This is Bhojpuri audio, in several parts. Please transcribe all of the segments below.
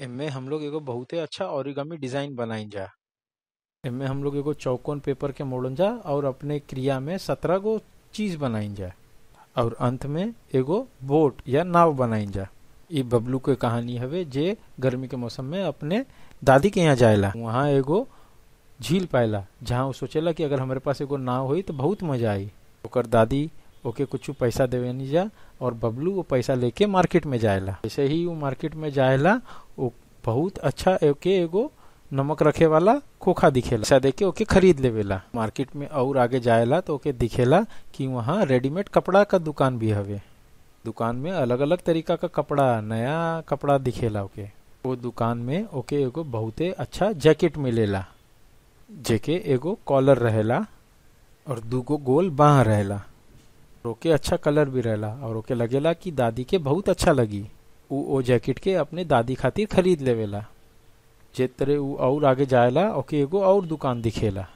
एमे हम लोग एगो बहुते अच्छा ओरिगामी डिजाइन बनाई जा एमे हम लोग एगो चौकोन पेपर के मोड़न जा और अपने क्रिया में सत्रह गो चीज बनाई जा और अंत में एगो बोट या नाव बनाई जा ई बबलू के कहानी हवे जे गर्मी के मौसम में अपने दादी के यहाँ जाएला वहाँ एगो झील पाएला जहाँ वो सोचेला कि अगर हमारे पास एगो नाव हुई तो बहुत मजा आई ओकर दादी ओके कुछ पैसा देवे नहीं जा और बबलू वो पैसा लेके मार्केट में जाएला ऐसे ही वो मार्केट में जाएला वो बहुत अच्छा ओके एगो नमक रखे वाला खोखा दिखेला पैसा देके ओके खरीद लेवेला मार्केट में और आगे जाएला तो ओके दिखेला कि वहाँ रेडीमेड कपड़ा का दुकान भी हवे दुकान में अलग अलग तरीका का कपड़ा नया कपड़ा दिखेला ओके वो दुकान में ओके एगो बहुते अच्छा जैकेट मिलेला जेके एगो कॉलर रहेला और दूगो गोल बाह रहेला ओके अच्छा कलर भी रहेला और ओके लगेला कि दादी के बहुत अच्छा लगी उ ओ जैकेट के अपने दादी खातिर खरीद लेवेला जे तरह उ और आगे जाएला ओके एगो और दुकान दिखेला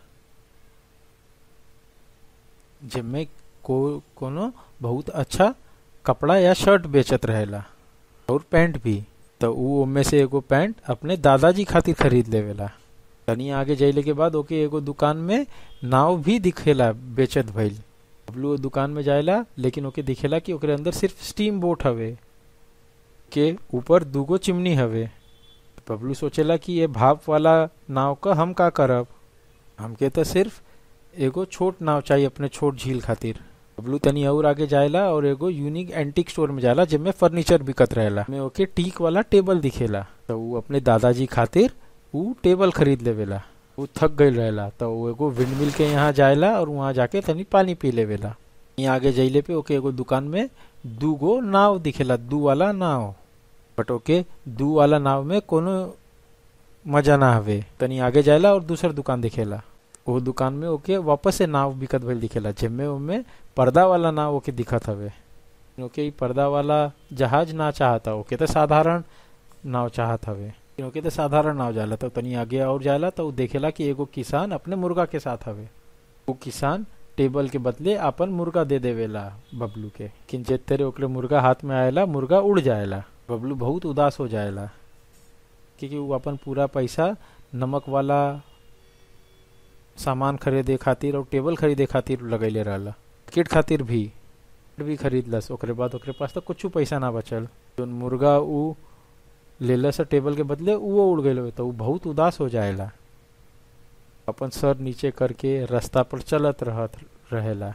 जिनमें को कोनो बहुत अच्छा कपड़ा या शर्ट बेचत रहेला और पैंट भी तो उ में से एगो पैंट अपने दादाजी खातिर खरीद लेवेला तनी आगे जाइले के बाद ओके एगो दुकान में नाव भी दिखेला बेचत भइल बबलू दुकान में जाएला लेकिन ओके दिखेला कि ओकरे अंदर सिर्फ स्टीम बोट हवे के ऊपर दूगो चिमनी हवे बबलू सोचेला कि ये भाप वाला नाव का हम का करब हमके तो सिर्फ एगो छोट नाव चाहिए अपने छोट झील खातिर बबलू तनी और आगे जाएला और एगो यूनिक एंटीक स्टोर में जाला जिनमें फर्नीचर बिकत रहेला में ओके टीक वाला टेबल दिखेला तो वो अपने दादाजी खातिर वो टेबल खरीद लेवेला वो थक गई रहेला तो वो एगो विंडमिल के यहाँ जाएला और वहाँ जाके तनी पानी पी लेवेला यहाँ आगे जइले पे ओके एगो दुकान में दू गो नाव दिखेला दू वाला नाव बट ओके दू वाला नाव में कोनो मजा ना हवे तनी आगे जाएला और दूसर दुकान दिखेला वो दुकान में ओके वापस से नाव बिकत भइल दिखेला जिनमें उनमें पर्दा वाला नाव ओके दिखत हवे ओके ई पर्दा वाला जहाज ना चाहता ओके तो साधारण नाव चाहत हवे ओके तो साधारण नाव जाला तो तनी आगे और जाला तो देखेला कि एगो किसान अपने मुर्गा के साथ हवे वो किसान टेबल के बदले अपन मुर्गा दे देवेला बबलू के किन तेरे ओकरे मुर्गा हाथ में आएला मुर्गा उड़ जाएला बबलू बहुत उदास हो जाएला क्योंकि वो अपन पूरा पैसा नमक वाला सामान खरीदे खातिर और टेबल खरीदे खातिर लगैले रहला किट खातिर भी भी खरीदलस ओकरे बाद ओकरे पास तो कुछ पैसा ना बचल जोन मुर्गा उ लेलस टेबल के बदले वो उड़ गए तो वो बहुत उदास हो जाएला अपन सर नीचे करके रास्ता पर चलत रहत रहेला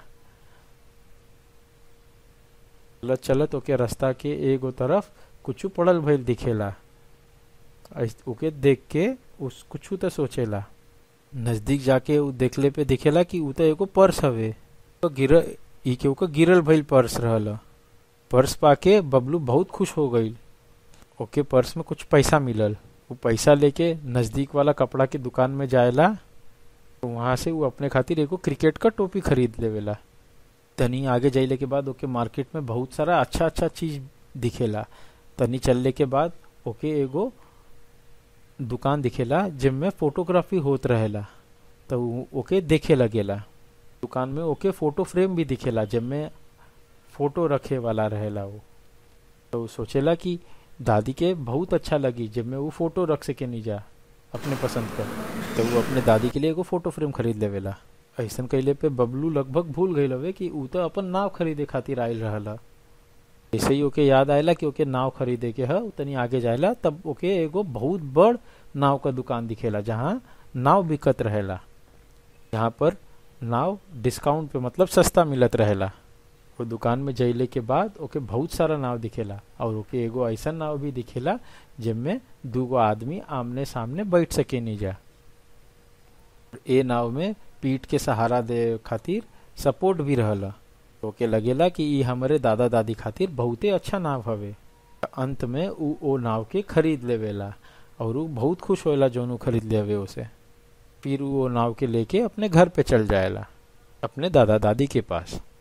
चलत चलत ओके रास्ता के एगो तरफ कुछ पड़ल भइल दिखेला ओके देख के उस कुछ तो सोचेला नजदीक जाके उ देखले पे दिखेला कि उ तो एगो पर्स हवे तो गिर ई के ओकर गिरल भइल पर्स रहल पर्स पाके बबलू बहुत खुश हो गई ओके पर्स में कुछ पैसा मिलल वो पैसा लेके नजदीक वाला कपड़ा के दुकान में जाएला तो वहां से वो अपने खातिर एगो क्रिकेट का टोपी खरीद लेवेला तनी आगे जाइले के बाद ओके मार्केट में बहुत सारा अच्छा अच्छा चीज दिखेला तनी चलने के बाद ओके एगो दुकान दिखेला जिनमें फोटोग्राफी होत रहेला तो ओके देखे लगेला दुकान में ओके फोटो फ्रेम भी दिखेला जिनमें फोटो रखे वाला रहेला वो तो सोचेला कि दादी के बहुत अच्छा लगी जब मैं वो फोटो रख सके नहीं जा अपने पसंद का तो वो अपने दादी के लिए एगो फोटो फ्रेम खरीद लेवेला ऐसा कैले पे बबलू लगभग भूल गई हवे कि ऊ तो अपन नाव खरीदे खातिर आयल रहला ऐसे ही ओके याद आयला कि ओके नाव खरीदे के है तनी आगे जाएला तब ओके एगो बहुत बड़ नाव का दुकान दिखेला जहाँ नाव बिकत रहेला यहाँ पर नाव डिस्काउंट पे मतलब सस्ता मिलत रहेला वो दुकान में जइले के बाद ओके बहुत सारा नाव दिखेला और ओके एगो ऐसा नाव भी दिखेला जिनमें दूगो आदमी आमने सामने बैठ सके नहीं जा ए नाव में पीठ के सहारा दे खातिर सपोर्ट भी रहला ओके लगेला कि ई हमारे दादा दादी खातिर बहुते अच्छा नाव हवे अंत में उ ओ नाव के खरीद लेवेला और उ बहुत खुश होला जोन उ खरीद लेवे उसे फिर वो नाव के लेके अपने घर पे चल जाएला अपने दादा दादी के पास